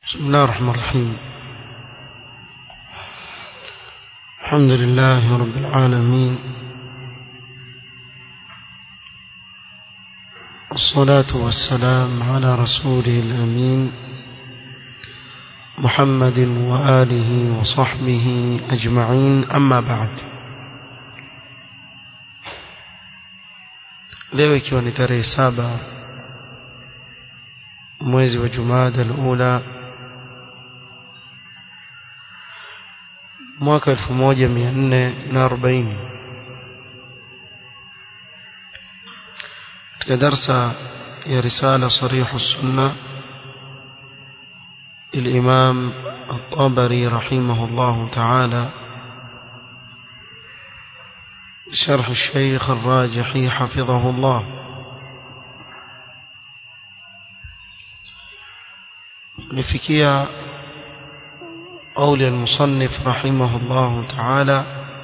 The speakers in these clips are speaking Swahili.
بسم الله الرحمن الرحيم الحمد لله رب العالمين والصلاة والسلام على رسوله الأمين محمد وآله وصحبه أجمعين أما بعد leo ikiwa ni tarehe saba mwezi wa jumada alula mwaka elfu moja mia nne na arobaini katika darsa ya risala sarihu sunna للإمام الطبري رحمه الله تعالى شرح الشيخ الراجحي حفظه الله لفكية قول المصنف رحمه الله تعالى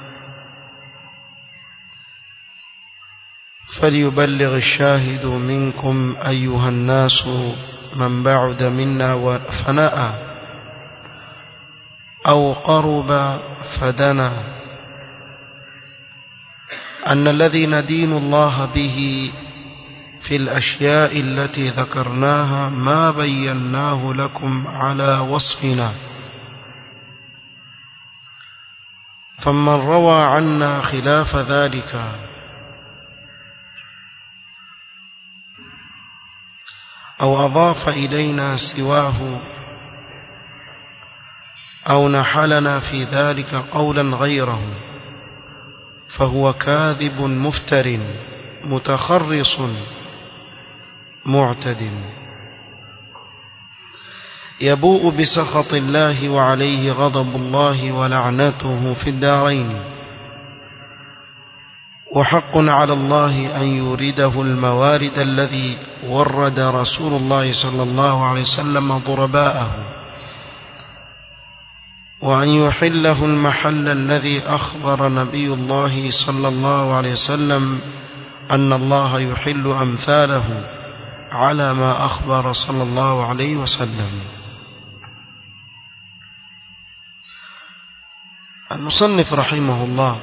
فليبلغ الشاهد منكم أيها الناس من بعد منا فناء أو قرب فدنا أن الذي ندين الله به في الأشياء التي ذكرناها ما بيناه لكم على وصفنا فمن روى عنا خلاف ذلك أو أضاف إلينا سواه أو نحلنا في ذلك قولا غيره فهو كاذب مفتر متخرص معتد يبوء بسخط الله وعليه غضب الله ولعنته في الدارين وحق على الله أن يورده الموارد الذي ورد رسول الله صلى الله عليه وسلم ضرباءه وأن يحله المحل الذي أخبر نبي الله صلى الله عليه وسلم أن الله يحل أمثاله على ما أخبر صلى الله عليه وسلم المصنف رحمه الله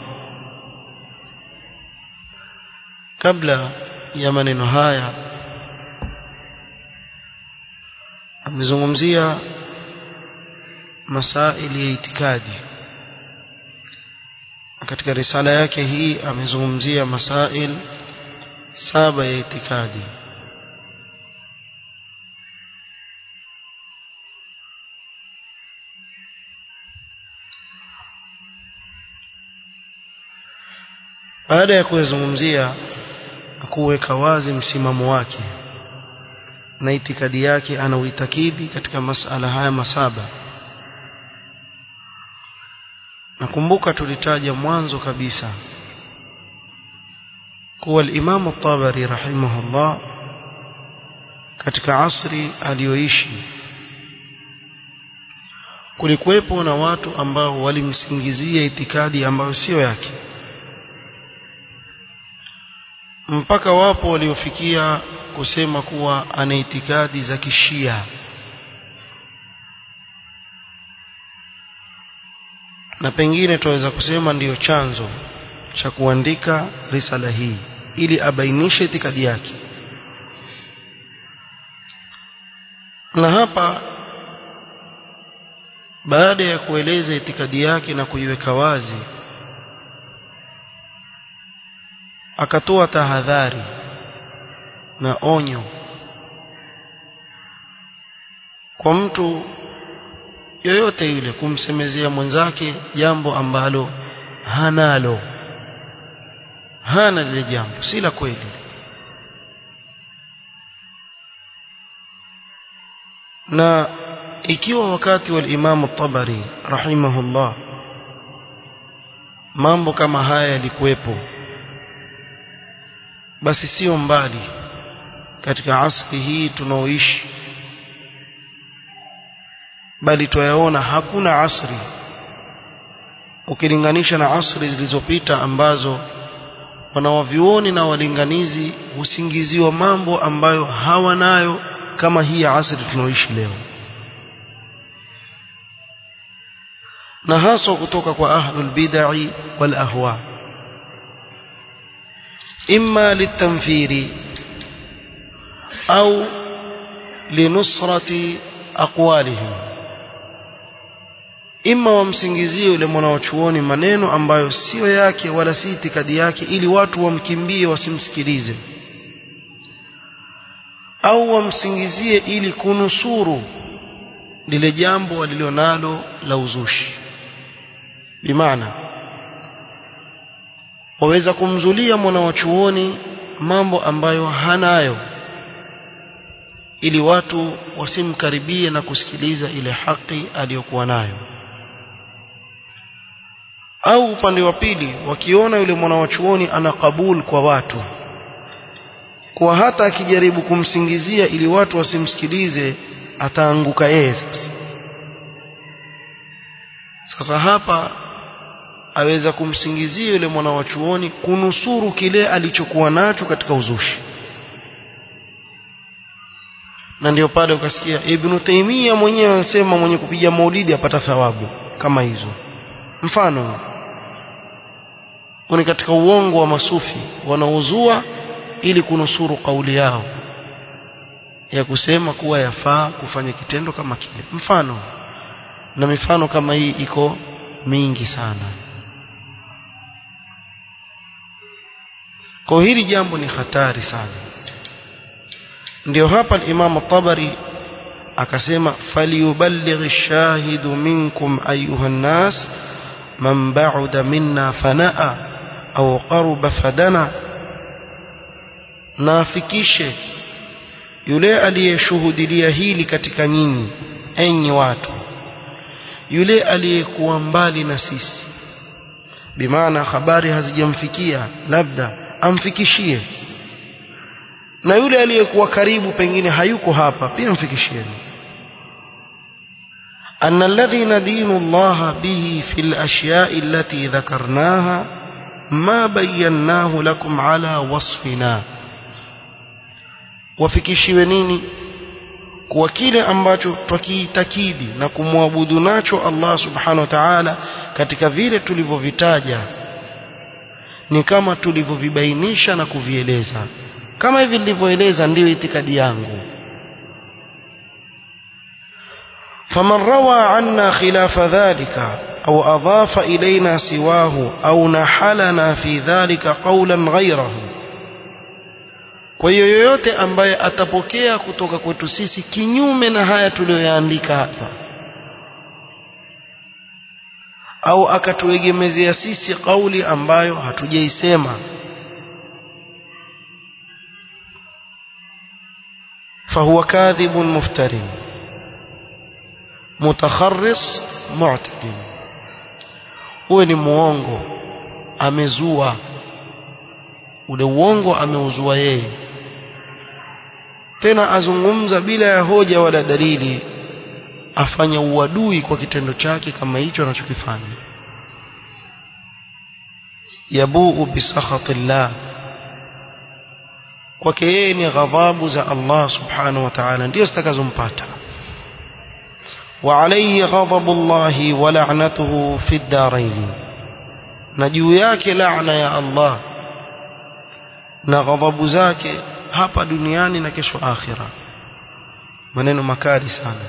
kabla ya maneno haya amezungumzia masaili ya itikadi katika risala yake hii amezungumzia masail saba ya itikadi baada ya kuyazungumzia kuweka wazi msimamo wake na itikadi yake anauitakidi katika masala haya masaba nakumbuka tulitaja mwanzo kabisa kuwa al-Imam at-Tabari rahimahullah katika asri aliyoishi kulikuwepo na watu ambao walimsingizia itikadi ambayo sio yake mpaka wapo waliofikia kusema kuwa ana itikadi za kishia na pengine tunaweza kusema ndiyo chanzo cha kuandika risala hii ili abainishe itikadi yake na hapa baada ya kueleza itikadi yake na kuiweka wazi akatoa tahadhari na onyo kwa mtu yoyote yule kumsemezea mwenzake jambo ambalo hanalo hana lile jambo si la kweli na ikiwa wakati wa Imam Tabari rahimahullah mambo kama haya yalikuwepo basi sio mbali katika asri hii tunaoishi bali twayaona hakuna asri ukilinganisha na asri zilizopita ambazo wanawavyuoni na walinganizi husingiziwa mambo ambayo hawanayo kama hii ya asri tunaoishi leo na haswa kutoka kwa ahlul bid'ah wal ahwa imma litamthiri au linusrati aqwalihim imma wamsingizie yule mwanachuoni maneno ambayo sio yake wala si itikadi yake ili watu wamkimbie wasimsikilize au wamsingizie ili kunusuru lile jambo walilonalo la uzushi bimaana waweza kumzulia mwanachuoni mambo ambayo hanayo ili watu wasimkaribie na kusikiliza ile haki aliyokuwa nayo au upande wa pili wakiona yule mwanawachuoni ana kabul kwa watu kwa hata akijaribu kumsingizia ili watu wasimsikilize ataanguka yeye sasa sasa hapa aweza kumsingizia yule mwanawachuoni kunusuru kile alichokuwa nacho katika uzushi na ndio pale ukasikia Ibn Taymiyyah mwenyewe anasema mwenye kupiga maulidi apata thawabu kama hizo mfano ni katika uongo wa masufi wanaozua ili kunusuru kauli yao ya kusema kuwa yafaa kufanya kitendo kama kile mfano na mifano kama hii iko mingi sana kwa hili jambo ni hatari sana ndio hapa al-Imam tabari akasema falyuballigh ash-shahidu minkum ayuha an-nas man ba'uda minna fanaa au qaruba fadana naafikishe yule aliyeshuhudilia hili katika nyinyi enyi watu yule aliyekuwa mbali na sisi bimaana habari hazijamfikia labda amfikishie na yule aliyekuwa karibu pengine hayuko hapa pia mfikishieni أن الذي ندين الله به في الأشياء التي ذكرناها ما بيناه لكم على وصفنا wafikishiwe nini kwa kile ambacho twakiitakidi na kumwabudu nacho Allah subhanahu wa ta'ala katika vile tulivyovitaja ni kama tulivyovibainisha na kuvieleza kama hivi nilivyoeleza ndiyo itikadi yangu faman rawa anna khilafa dhalika au adhafa ilaina siwahu au nahalana fi dhalika qawlan ghayrahu kwa hiyo yoyote ambaye atapokea kutoka kwetu sisi kinyume na haya tuliyoyaandika hapa au akatuegemezea sisi kauli ambayo hatujaisema فهو كاذب مفتر متخرص معتد huyo ni muongo amezua ule uongo ameuzua yeye tena azungumza bila ya hoja wala dalili afanya uadui kwa kitendo chake kama hicho anachokifanya yabuu bisakhatillah kwake yeye ni ghadhabu za Allah subhanahu wa ta'ala ndio zitakazompata وعليه غضب الله ولعنته في الدارين na juu yake laana ya Allah na ghadhabu zake hapa duniani na kesho akhira maneno makali sana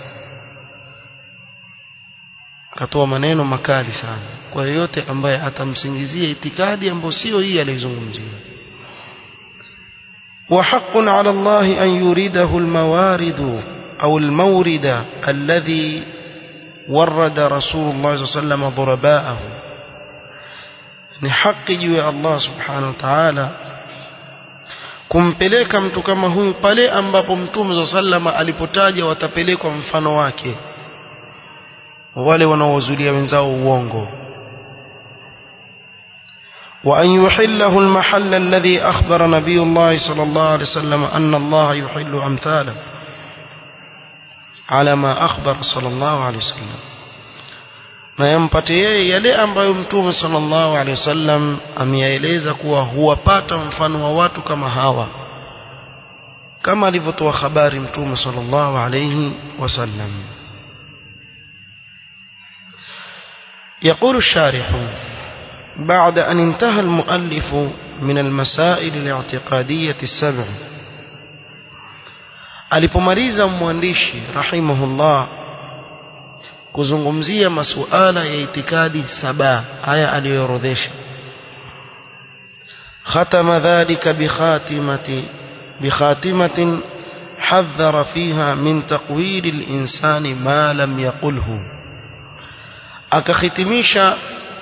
akatoa maneno makali sana kwa yeyote ambaye atamsingizia itikadi ambayo sio hii alizungumzia وحق على الله أن يريده الموارد أو المورد الذي ورد رسول الله صلى الله عليه وسلم ضرباءه ni haki juu ya Allah subhanahu wa ta'ala kumpeleka mtu kama huyu pale ambapo mtume sallama alipotaja watapelekwa mfano wake wale wanaowazulia wenzao uongo وأن يحله المحل الذي أخبر نبي الله صلى الله عليه وسلم أن الله يحل أمثاله على ما أخبر صلى الله عليه وسلم na yampate yeye yale ambayo mtume sallallahu alaihi wasallam ameyaeleza kuwa huwapata mfano wa watu kama hawa kama alivyotoa habari mtume sallallahu alaihi wasallam يقول الشارح بعد أن انتهى المؤلف من المسائل الاعتقادية السبع alipomaliza mwandishi rahimahullah kuzungumzia masuala ya itikadi saba haya aliyoorodhesha ختم ذلك بخاتمة بخاتمة حذر فيها من تقويل الإنسان ما لم يقله akakhitimisha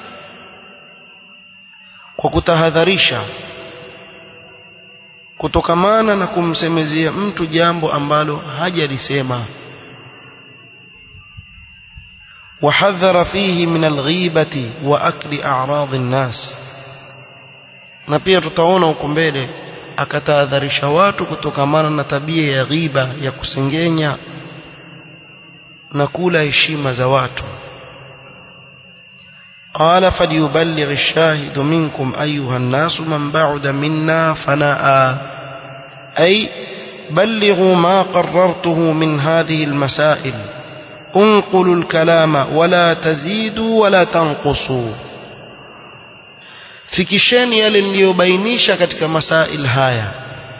kwa kutahadharisha kutokamana na kumsemezea mtu jambo ambalo hajalisema وحذر فيه من الغيبة وأكل أعراض الناس na pia tutaona huko mbele akatahadharisha watu kutokamana na tabia ya ghiba ya kusengenya na kula heshima za watu قال فليبلغ الشاهد منكم أيها الناس من بعد منا فناء أي بلغوا ما قررته من هذه المسائل انقلوا الكلام ولا تزيدوا ولا تنقصوا fikisheni yale niliyobainisha katika masail haya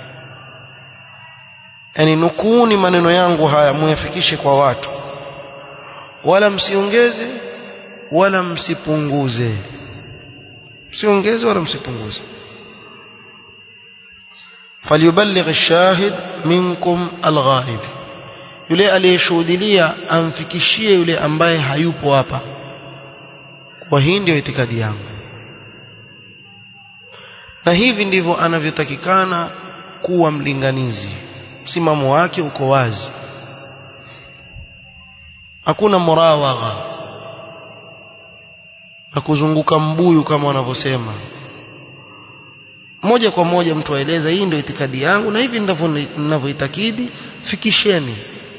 yani nukuuni maneno yangu haya muyafikishe kwa watu wala msiongeze wala msipunguze msiongeze wala msipunguze falyuballigh ash-shahid minkum al-ghaib yule aliyeshuhudia amfikishie yule ambaye hayupo hapa kwa hii ndio itikadi yangu na hivi ndivyo anavyotakikana kuwa mlinganizi msimamo wake uko wazi hakuna murawagha na kuzunguka mbuyu kama wanavyosema moja kwa moja mtu aeleza hii ndio itikadi yangu na hivi ndivyo ninavyoitakidi fikisheni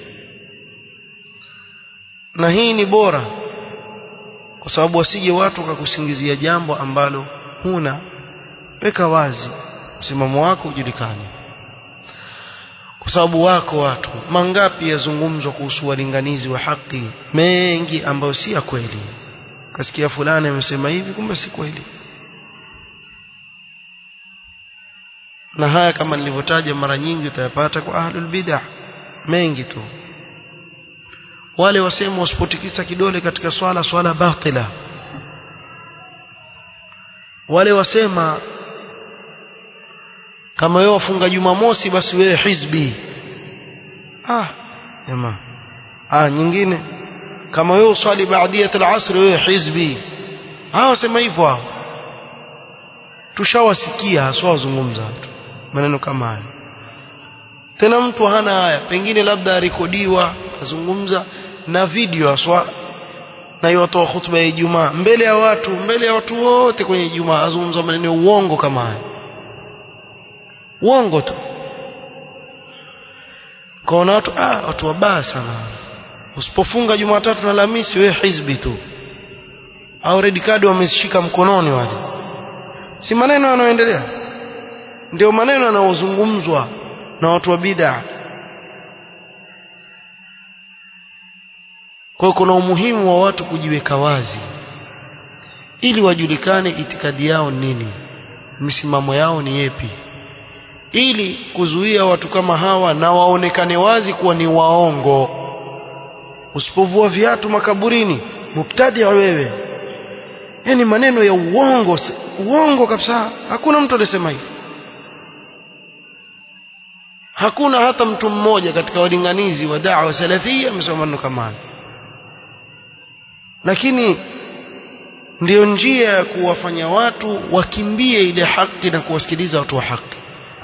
na hii ni bora kwa sababu wasije watu wakakusingizia jambo ambalo huna weka wazi msimamo wako ujulikane kwa sababu wako watu mangapi yazungumzwa kuhusu walinganizi wa haki mengi ambayo si ya kweli kasikia fulani amesema hivi kumbe si kweli na haya kama nilivyotaja mara nyingi utayapata kwa ahlul bid'ah mengi tu wale wasema wasipotikisa kidole katika swala swala batila wale wasema kama wewe wafunga Jumamosi basi wewe hizbi ah jamaa ah nyingine kama wewe uswali baadiyat al-asr wewe hizbi hao wasema hivyo hao tushawasikia haswa wazungumza watu maneno kama haya tena mtu hana haya pengine labda rekodiwa azungumza na video haswa na yotoa hutuba ya Ijumaa mbele ya watu mbele ya watu wote kwenye Ijumaa azungumza maneno ya uongo kama haya uongo tu kaona watu ah watu wabaya sana usipofunga Jumatatu na Alhamisi wewe hizbi tu au red card wameshika mkononi wale si maneno yanayoendelea ndio maneno yanayozungumzwa na watu wa bid'a kwa hiyo kuna umuhimu wa watu kujiweka wazi ili wajulikane itikadi yao nini misimamo yao ni yepi ili kuzuia watu kama hawa na waonekane wazi kuwa ni waongo usipovua viatu makaburini mubtadi wewe yani maneno ya uongo uongo kabisa hakuna mtu alisema hivi hakuna hata mtu mmoja katika walinganizi wa da'wa salafia amesema maneno kama haya lakini ndiyo njia ya kuwafanya watu wakimbie ile haki na kuwasikiliza watu wa haki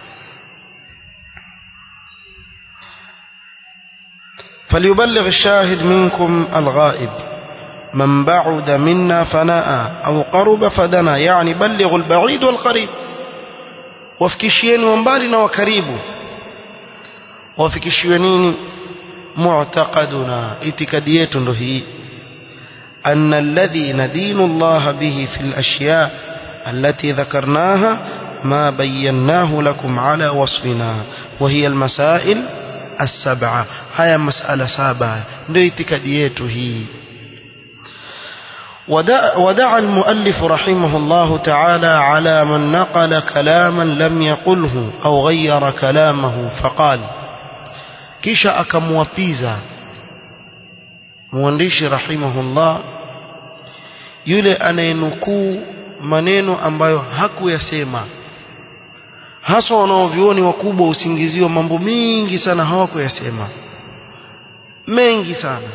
فليبلغ الشاهد منكم الغائب من بعد منا فناء أو قرب فدنا يعني بلغ البعيد والقريب wafikishieni wa mbali na wa karibu wafikishiwe nini mu'taqaduna itikadi yetu ndo hii أن الذي ندين الله به في الأشياء التي ذكرناها ما بيناه لكم على وصفنا وهي المسائل السبعة هيا مسألة سابعة ndio itikadi yetu hii ودعا المؤلف رحمه الله تعالى على من نقل كلاما لم يقله أو غير كلامه فقال kisha akamwapiza mwandishi rahimahullah yule anayenukuu maneno ambayo hakuyasema haswa wanaovioni wakubwa usingiziwa mambo mingi sana hawakuyasema mengi sana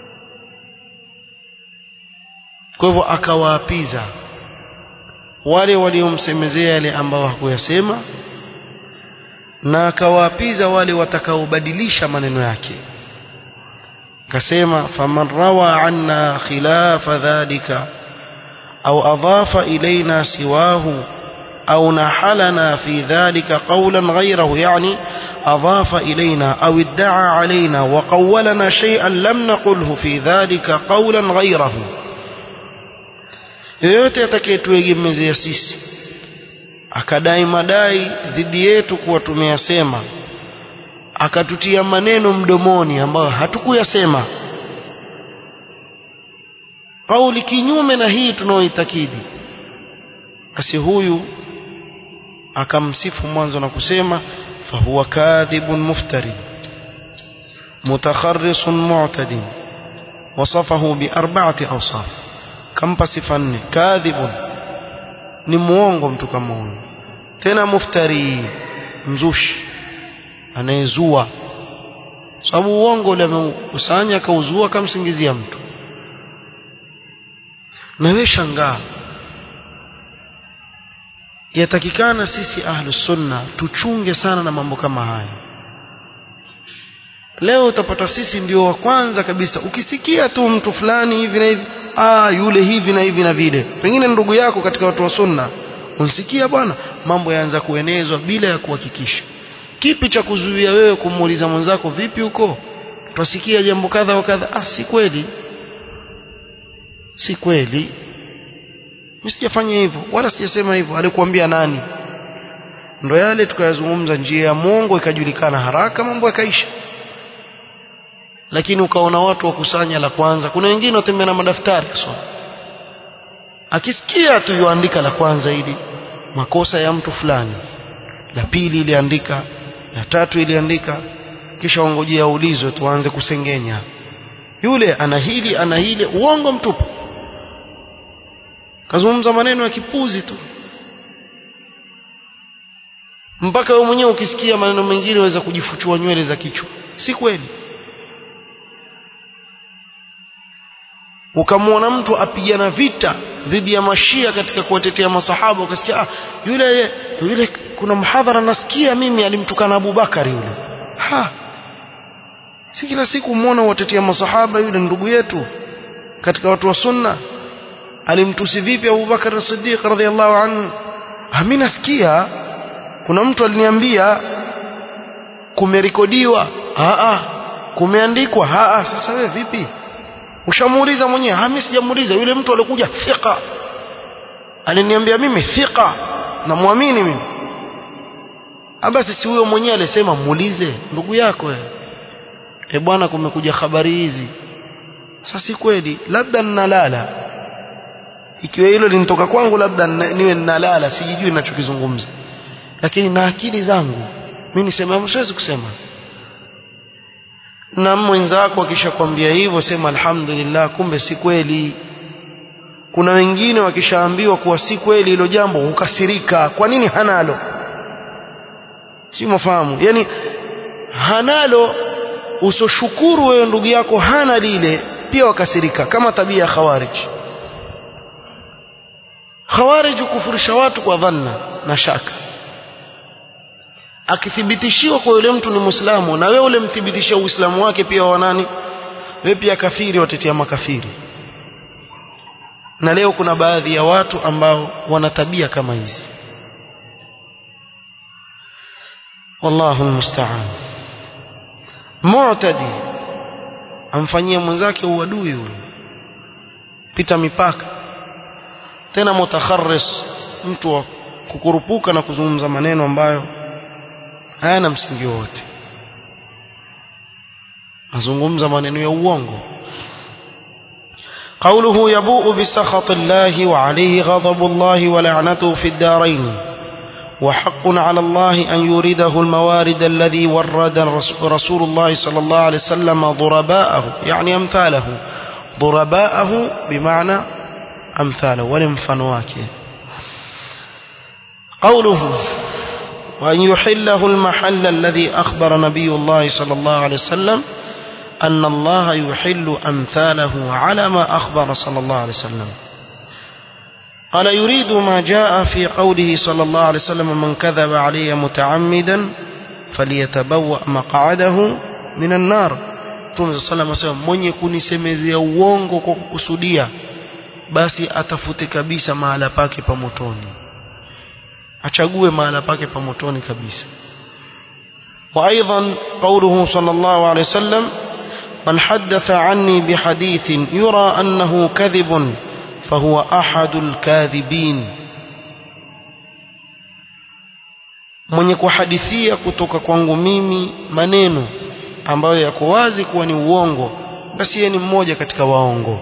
kwa hivyo akawaapiza wale waliomsemezea yale ambao hakuyasema na akawaapiza wale watakaobadilisha maneno yake akasema faman rawa anna khilafa dhalika au adhafa ilaina siwahu au nahalana fi dhalika qawlan ghayrahu yani أضاف إلينا أو ادعى علينا وقولنا شيئا لم نقله في ذلك قولا غيره yoyote atakayetuegemezea sisi akadai madai dhidi yetu kuwa tumeyasema akatutia maneno mdomoni ambayo hatukuyasema kauli kinyume na hii tunaoitakidi basi huyu akamsifu mwanzo na kusema fahuwa kadhibun muftari mutakharrisun mu'tadin wasafahu biarba'ati awsaf kampa sifa nne kadhibun ni muongo mtu kama huyo tena muftari mzushi anayezua sababu uongo ule ameukusanya akauzua akamsingizia mtu na wewe shangaa yatakikana sisi ahlu sunna tuchunge sana na mambo kama haya leo utapata sisi ndio wa kwanza kabisa ukisikia tu mtu fulani hivi na hivi ah yule hivi na hivi na vile pengine ndugu yako katika watu wa sunna unsikia bwana mambo yaanza kuenezwa bila ya kuhakikisha kipi cha kuzuia wewe kumuuliza mwenzako vipi huko twasikia jambo kadha wa kadha ah si kweli si kweli mimi sijafanya hivyo wala sijasema hivyo alikuambia nani ndo yale tukayazungumza njia ya mwongo ikajulikana haraka mambo yakaisha lakini ukaona watu wakusanya la kwanza kuna wengine watembea na madaftari so akisikia tu yuandika la kwanza ili makosa ya mtu fulani la pili iliandika la tatu iliandika kisha ongojea aulizwe tuanze kusengenya yule ana hili ana hili uongo mtupu kazungumza maneno ya kipuzi tu mpaka wewe mwenyewe ukisikia maneno mengine unaweza kujifuchua nywele za kichwa si kweli ukamwona mtu apigana vita dhidi ya mashia katika kuwatetea masahaba ukasikia ah, yule yule kuna mhadhara nasikia mimi alimtukana Abu Bakari yule ha si kila siku muona watetea masahaba yule ndugu yetu katika watu wa sunna alimtusi vipi Abu Bakar as-Siddiq radhiallahu anhu mimi nasikia kuna mtu aliniambia kumerekodiwa a a kumeandikwa a a sasa wewe vipi ushamuuliza mwenyewe mimi sijamuuliza yule mtu alikuja thika aliniambia mimi thika namwamini mimi basi si huyo mwenyewe alisema muulize ndugu yako wewe e bwana kumekuja habari hizi sasa si kweli labda ninalala ikiwa hilo linitoka kwangu labda niwe ninalala sijijui ninachokizungumza lakini na akili zangu mimi nisema siwezi kusema na mwenzako akishakwambia hivyo sema alhamdulillah kumbe si kweli kuna wengine wakishaambiwa kuwa si kweli hilo jambo hukasirika kwa nini hanalo si mafahamu yani hanalo usoshukuru wewe ndugu yako hana lile pia wakasirika kama tabia ya khawarij khawarij kufurisha watu kwa dhanna na shaka akithibitishiwa kwa yule mtu ni muislamu na wewe ule mthibitishia uislamu wake pia wa nani wewe pia kafiri watetea makafiri na leo kuna baadhi ya watu ambao wana tabia kama hizi wallahu almusta'an mu'tadi amfanyia mwenzake uadui huyo pita mipaka tena mutakharris mtu wa kukurupuka na kuzungumza maneno ambayo hayana msingi wowote azungumza maneno ya uongo قوله يبوء بسخط الله وعليه غضب الله ولعنته في الدارين وحق على الله أن يورده الموارد الذي ورد رسول الله صلى الله عليه وسلم ضرباءه يعني أمثاله ضرباءه بمعنى أمثاله ولمفنواكه قوله وأن يحله المحل الذي أخبر نبي الله صلى الله عليه وسلم أن الله يحل أمثاله على ما أخبر صلى الله عليه وسلم قال يريد ما جاء في قوله صلى الله عليه وسلم من كذب علي متعمدا فليتبوأ مقعده من النار Mtume صلى الله عليه وسلم mwenye kunisemezea uongo kwa kukusudia basi atafute kabisa mahala pake pa motoni achague mahala pake pa motoni kabisa وايضا قوله صلى الله عليه وسلم من حدث عني بحديث يرى انه كذب فهو احد الكاذبين mwenye kuhadithia kutoka kwangu mimi maneno ambayo yako wazi kuwa ni uongo basi yeye ni mmoja katika waongo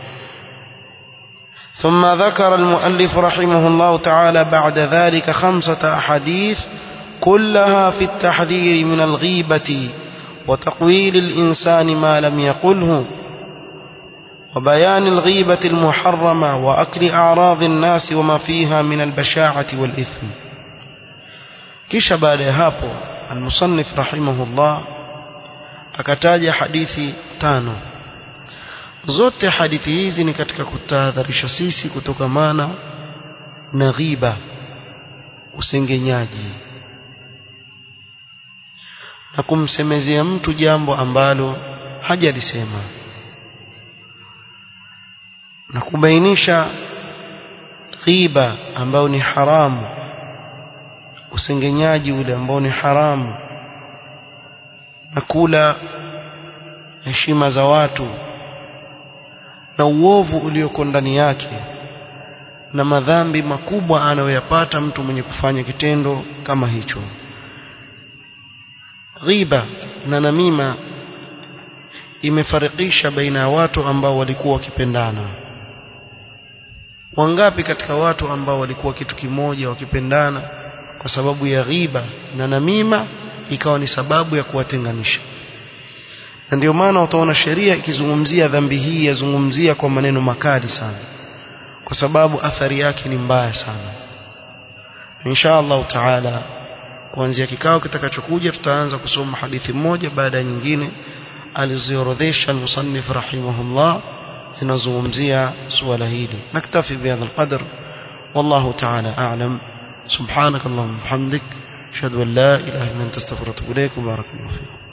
ثم ذكر المؤلف رحمه الله تعالى بعد ذلك خمسة أحاديث كلها في التحذير من الغيبة وتقويل الإنسان ما لم يقله وبيان الغيبة المحرمة وأكل أعراض الناس وما فيها من البشاعة والإثم kisha baada ya hapo almusannif rahimahullah akataja hadithi tano zote hadithi hizi ni katika kutahadharisha sisi kutokamana na ghiba usengenyaji na kumsemezea mtu jambo ambalo hajalisema na kubainisha ghiba ambao ni haramu usengenyaji ule ambao ni haramu na kula heshima za watu na uovu ulioko ndani yake na madhambi makubwa anayoyapata mtu mwenye kufanya kitendo kama hicho ghiba na namima imefarikisha baina ya watu ambao walikuwa wakipendana wangapi katika watu ambao walikuwa kitu kimoja wakipendana kwa sababu ya ghiba na namima ikawa ni sababu ya kuwatenganisha na ndio maana utaona sheria ikizungumzia dhambi hii yazungumzia kwa maneno makali sana kwa sababu athari yake ni mbaya sana insha Allah taala kuanzia kikao kitakachokuja tutaanza kusoma hadithi moja baada ya nyingine aliziorodhesha al-musannif rahimahullah zinazungumzia suala hili naktafi bihadha alqadr wallahu taala a'lam سبحانك اللهم وبحمدك اشهد ان لا اله الا انت استغفرك واتوب اليك وبارك الله فيك